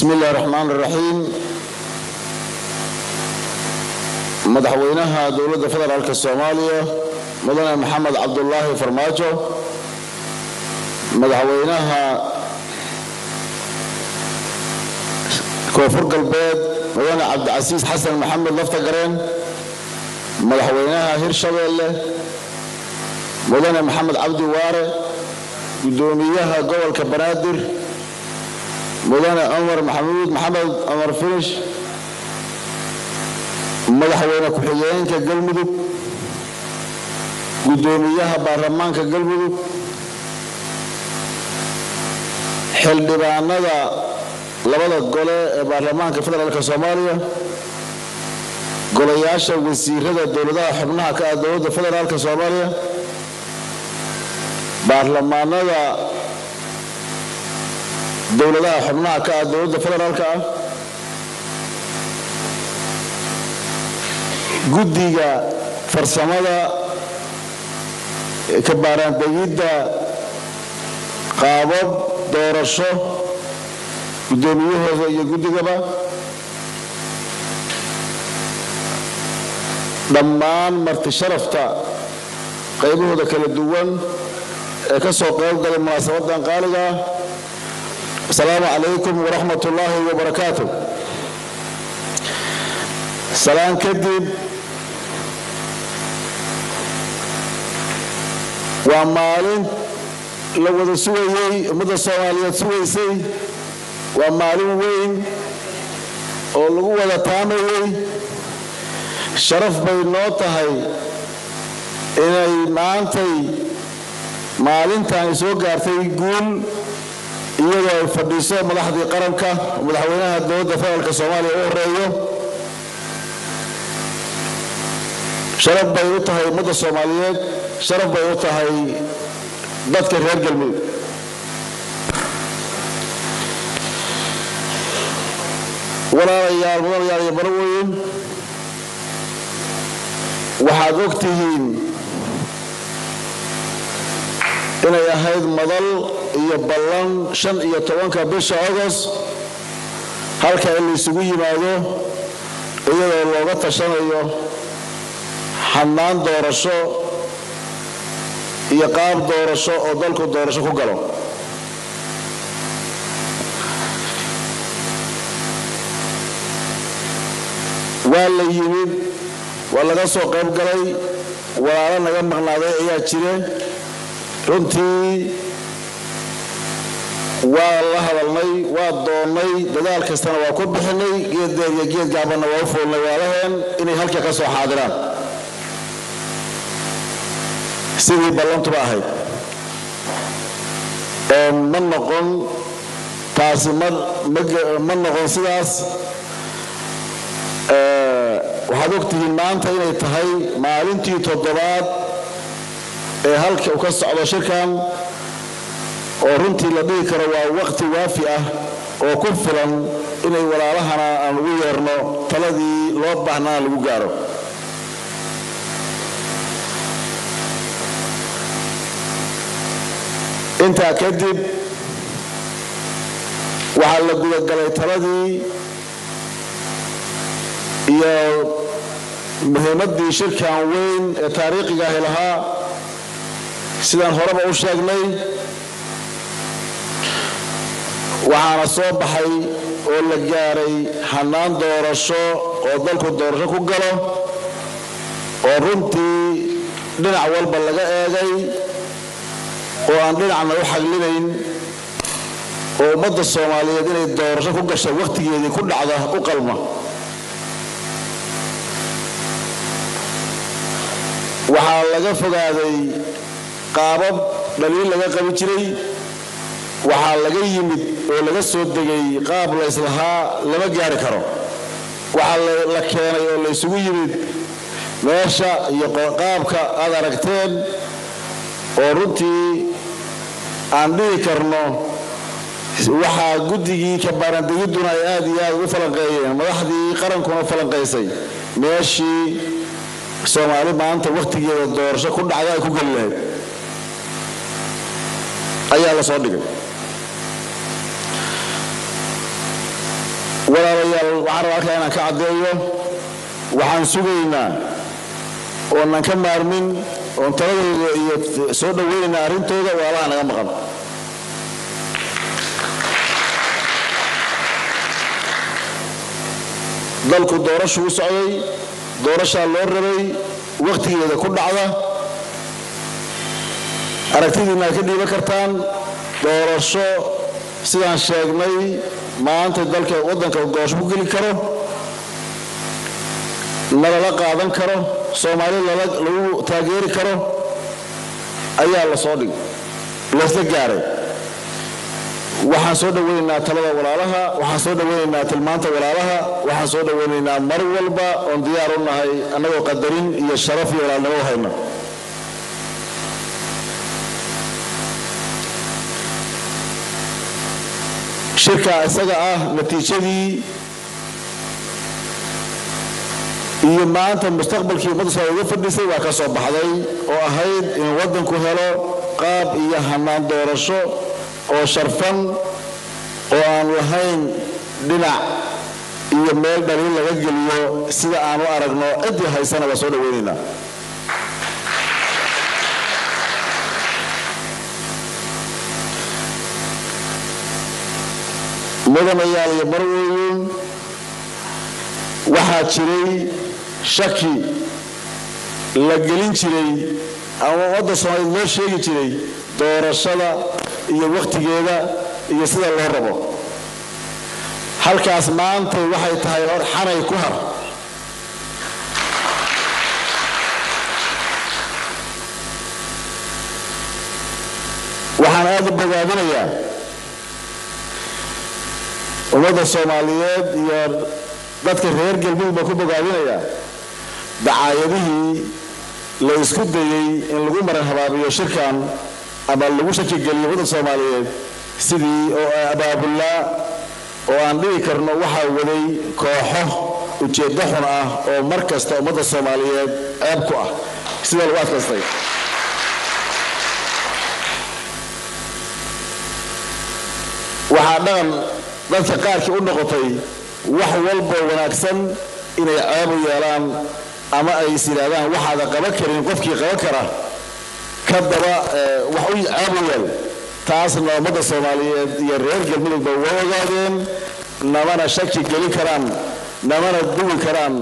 bismi illahi raxmaan raxiim madaxweynaha dowladda federaalk soomaaliya mudane maxamed cabdulaahi farmaajo madaxweynaha koonfur galbeed mudane cabdicasiis xasan maxamed laftagareen madaxweynaha hirshabeelle mudane maxamed cabdi waare gudoomiyaha gobolka banaadir mudane cumar maxamuud maxamed cumar finish madaxweyne ku-xigeenka galmudug gudoomiyaha baarlamaanka galmudug xildhibaanada labada gole ee baarlamaanka federaalk soomaaliya golayaasha wasiirada dowladaha xubnaha ka ah dowladda federaalk soomaaliya baarlamaanada dowladaha xubnaha ka ah dowladda federaalk ah guddiga farsamada ka baaraandegidda qaabab doorasho guddoomiyahooda iyo guddigaba dhammaan marti sharafta qaybahooda kala duwan ee ka soo qayb galay munaasabadan qaaliga ah asalaamu calaykum waraxmat ullaahi wabarakaatu salaan kadib waa maalin la wada sugayey ummadda soomaaliyeed sugaysay waa maalin weyn oo lagu wada taamayey sharaf bay noo tahay inay maantay maalintan ay soo gaartay guul iyadoo ay fadhiiso madaxdii qaranka madaxweynaha dowladda federaalk soomaaliya u horeeyo sharaf bay u tahay ummadda soomaaliyeed sharaf bay u tahay dadka reer galmudug walaalayaal mudanayaal iyo baraweyn waxaad og tihiin inay ahayd madal iyo ballan shan iyo tobanka bisha agost halka in laysugu yimaado iyadoo looga tashanayo xannaan doorasho iyo qaab doorasho oo dalku doorasho ku galo waa la yimid waa laga soo qayb galay walaalo naga maqnaaday ayaa jire runtii waa la hadalnay waa doonnay dadaal kastana waa ku bixinay geed deer iyo geed gaabanna waa u fuulnay waalaheen inay halka ka soo xaadiraan sidii ballantuba ahayd ma noqon taasi ma noqon sidaas waxaad ogtihiin maanta inay tahay maalintii toddobaad ee halka uu ka socdo shirkan oo runtii la dhihi karo waa waqti waafi ah oo ku filan inay walaalahana aan ugu yeerno taladii loo baahnaa lagu gaaro intaa kadib waxaa la gudagalay taladii iyo muhiimaddii shirkan weyn ee taariikhiga ahi lahaa sidaan horeba u sheegnay waxaana soo baxay oo la gaaray hannaan doorasho oo dalku doorasho ku galo oo runtii dhinac walba laga eegay oo aan dhinacna u xaglinayn oo ummadda soomaaliyeed inay doorasho ku gasha wakhtigeedii ku dhacda u qalma waxaa laga fogaaday qaabab dhaliil laga qabi jiray waxaa laga yimid oo laga soo degay qaab la islahaa lama gaari karo waxaa la keenay oo laysugu yimid meesha iyo qaabka aad aragteen oo runtii aan dhihi karno waxaa guddigii kabaaraandegidduna ay aad iyo aad ugu falanqeeyeen madaxdii qarankuna falanqaysay meeshii soomaali maanta wakhtigeeda doorasho ku dhacda ay ku geli lahayd ayaa la soo dhigay walaalayaal waxaan rabaa halkaa inaan ka caddeeyo waxaan sugaynaa oonan ka maarmin oon taladooda iyo soo dhoweynaynaa arrintooda walaalaha naga maqan dalku doorashuu u socday doorashaa loo rabay wakhtigeeda ku dhacda aragtidiina ad ka dhiiban kartaan doorasho sidaan sheegnay maanta dalka waddanka doorasho ku geli karo nalala qaadan karo soomaali lagu taageeri karo ayaa la soo dhig laysla gaaray waxaan soo dhoweynaynaa talada walaalaha waxaan soo dhoweynaynaa tilmaanta walaalaha waxaan soo dhoweynaynaa mar walba oon diyaar u nahay annagoo qadarin iyo sharaf iyo walaalnimo u hayna shirka isaga ah natiijadii iyo maanta mustaqbalkii ummadda soomaaliya uga fadhisay waa ka soo baxday oo ahayd in waddanku helo qaab iyo hannaan doorasho oo sharfan oo aan lahayn dhinac iyo meel dhaliil laga geliyo sida aan u aragno ciddii haysana waa soo dhoweynaynaa mudanayaal iyo marweyn waxaa jiray shaki la gelin jiray ama ummadda soomaaliyeed loo sheegi jiray doorashada iyo wakhtigeeda iyo sida loo rabo halkaas maanta waxay tahay hor xanay ku har waxaan aada u bogaadinayaa ummadda soomaaliyeed iyo dadka reer galmudug baan ku bogaadinayaa dacaayadihii la isku dayey in lagu maran habaabiyo shirkan ama lagu shakigeliyo ummadda soomaaliyeed sidii oo abaabullaa oo aan dhigi karno waxaa waday kooxo ujeeddo xun ah oo mar kasta ummadda soomaaliyeed ceeb ku ah sida lagu adkaystay waxaa dhaqan dadka qaarkii u noqotay wax walboo wanaagsan inay ceebu yeelaan ama ay is yidhaahdaan waxaada qaban karin qofkii qaban kara ka daba wax u ceebu yeel taasna ummadda soomaaliyeed iyo reer galmudugba waa ogaadeen namana shaki gelin karaan namana dugi karaan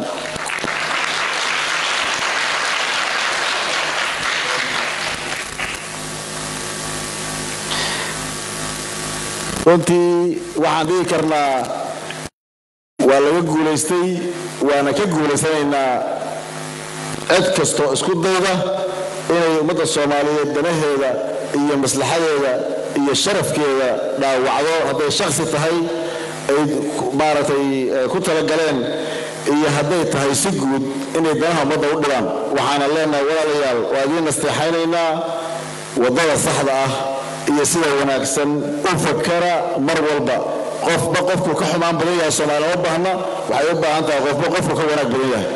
runtii waxaan dhigi karnaa waa laga guulaystay waana ka guulaysanaynaa cid kastoo isku dayda inay ummadda soomaaliyeed danaheeda iyo maslaxadeeda iyo sharafkeeda dhaawacdo hadday shaksi tahay ay maaragtay ku talagaleen iyo hadday tahay si guud inay danaha ummadda u dhibaan waxaana leenahay walaalayaal waa idiin nasteexaynaynaa waddada saxda ah iyo sida wanaagsan u fakara mar walba qofba qofkuu ka xumaan badan yahay soomaaliya ma baahna waxay u baahan tahay qofba qofkuu ka wanaag badan yahay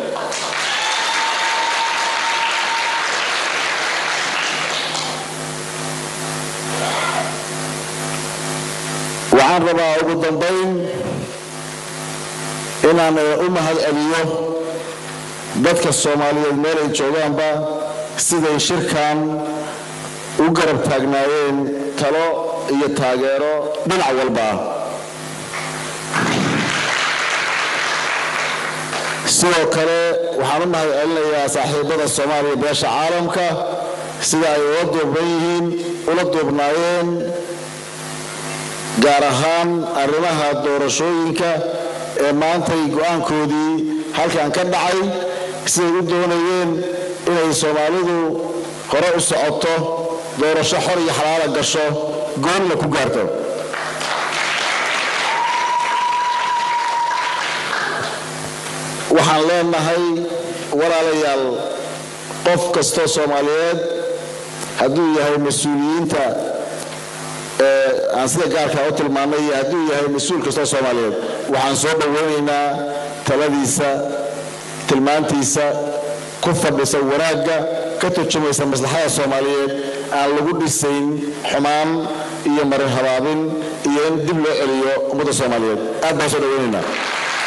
waxaan rabaa ugu dambayn inaan u mahad celiyo dadka soomaaliyeed meel ay joogaanba siday shirkan u garab taagnaayeen talo iyo taageero dhinac walba ah sidoo kale waxaan u mahad celinayaa saaxiibada soomaaliya beesha caalamka sida ay ula duubnan yihiin ula duubnaayeen gaar ahaan arrimaha doorashooyinka ee maantay go'aankoodii halkan ka dhacay siday u doonayeen inay soomaalidu hore u socoto doorasho xor iyo xalaala gasho goonna ku gaarto waxaan leenahay walaalayaal qof kastoo soomaaliyeed hadduu yahay mas-uuliyiinta aan sida gaarkaa u tilmaannay iyo hadduu yahay mas-uul kastoo soomaaliyeed waxaan soo dhoweynaynaa taladiisa tilmaantiisa ku fadhisa wanaagga ka turjumaysa maslaxada soomaaliyeed aan lagu dhisayn xumaan iyo marin habaabin iyo in dib loo celiyo ummadda soomaaliyeed aad baan soo dhoweynaynaa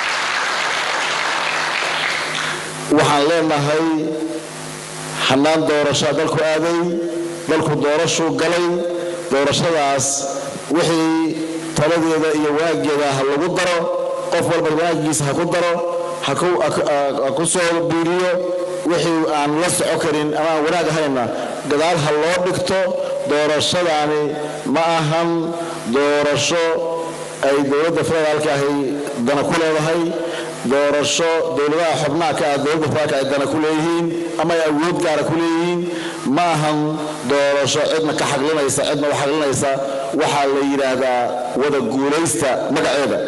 waxaan leenahay hannaan doorashaa dalku aaday dalku doorashuu galay doorashadaas wixii taladeeda iyo wanaageeda ha lagu daro qof walba wanaagiisa ha ku daro ha ku soo biiriyo wixii aan la soco karin ama aan wanaag ahayna gadaal ha loo dhigto doorashadaani ma ahan doorasho ay dowladda federaalka ahi dana ku leedahay doorasho dowladaha xubnaha ka ah dowladda federaalka ay dana ku leeyihiin ama ay awood gaara ku leeyihiin ma ahan doorasho cidna ka xaqlinaysa cidna u xaqlinaysa waxaa la yidhaahdaa wada guulaysta magaceeda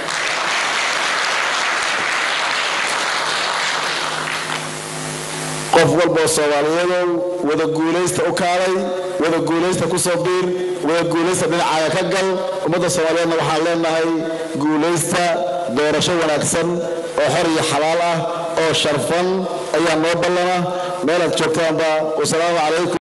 qof walboo soomaaliyadow wada guulaysta u kaalay wada guulaysta ku soo biir wada guulaysta dhinacaaga ka gal ummadda soomaaliyeedna waxaan leenahay guulaysta doorasho wanaagsan oo xor iyo xalaal ah oo sharfan ayaa noo ballana meelaad joogtaanba wasalaamu calaykum